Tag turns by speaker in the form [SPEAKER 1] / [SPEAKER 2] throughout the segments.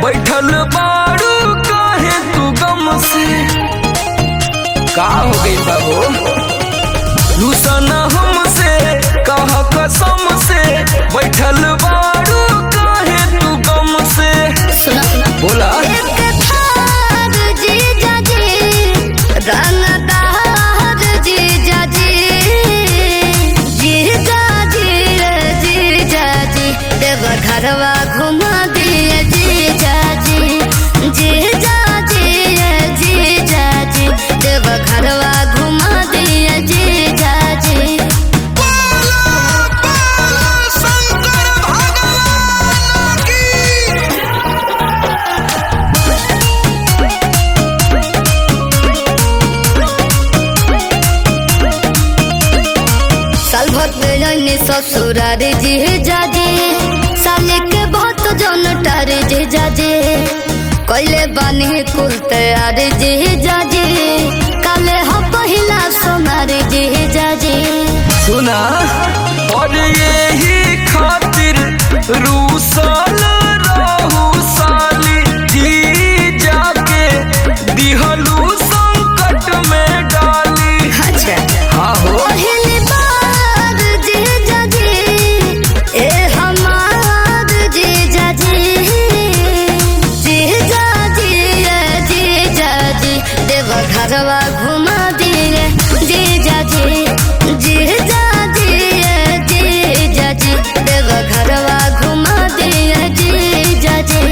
[SPEAKER 1] बैठल बाड़ू काहे तू गम से का हो गई बाबू रूसन हमसे कह कसम से बैठल बाड़ू काहे तू गम से
[SPEAKER 2] सुना
[SPEAKER 1] बोला
[SPEAKER 2] एक थार जीजा जी रंगदार जीजा जी जीजा जी जीजा जी देव घरवा घुमा दिए जीजा जी जीजा जी जीजा जी देव घरवा घुमा दिए जीजा जी साल भर में रहने ससुरार जी जाजे साले के बहुत जन टारे जे जाजे कैले बानी कुल तैयार जे जाजे काले हो पहिला सोनार जे जाजे
[SPEAKER 1] सुना और यही खातिर रूसल रहू साली जी जाके दिहलू संकट में डाली
[SPEAKER 2] अच्छा
[SPEAKER 1] हाँ हो
[SPEAKER 2] पहली बार जे जाजे ए हमार जे जाजे जे जाजे जे जाजे देव घरवा घुमा दिए जे जाजे जे जाजे जे जाजे देव घरवा घुमा दिए जे जाजे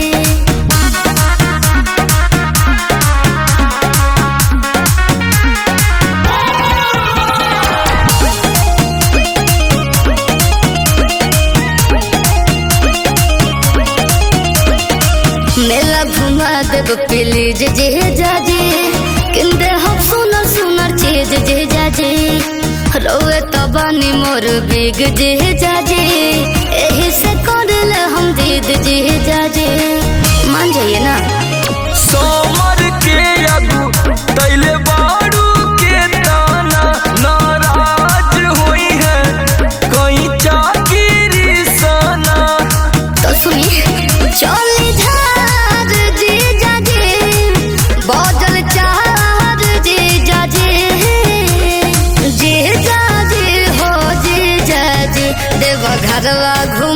[SPEAKER 2] मेला घुमा देव प्लीज जे जाजे किंदे हम सुनर सुनर चीज जे जाजे रोए तबानी मोर बिग जे जाजे एही से करल हम दीद जे जाजे मान जाइए ना
[SPEAKER 1] सोमर के अगु तैले बाड़ू के ताना नाराज हुई है कहीं चाकिरी सना
[SPEAKER 2] तो सुनिए चली झार जे जाजे बदल चार जे जाजे जे जाजे हो जे जाजे देव घरवा घू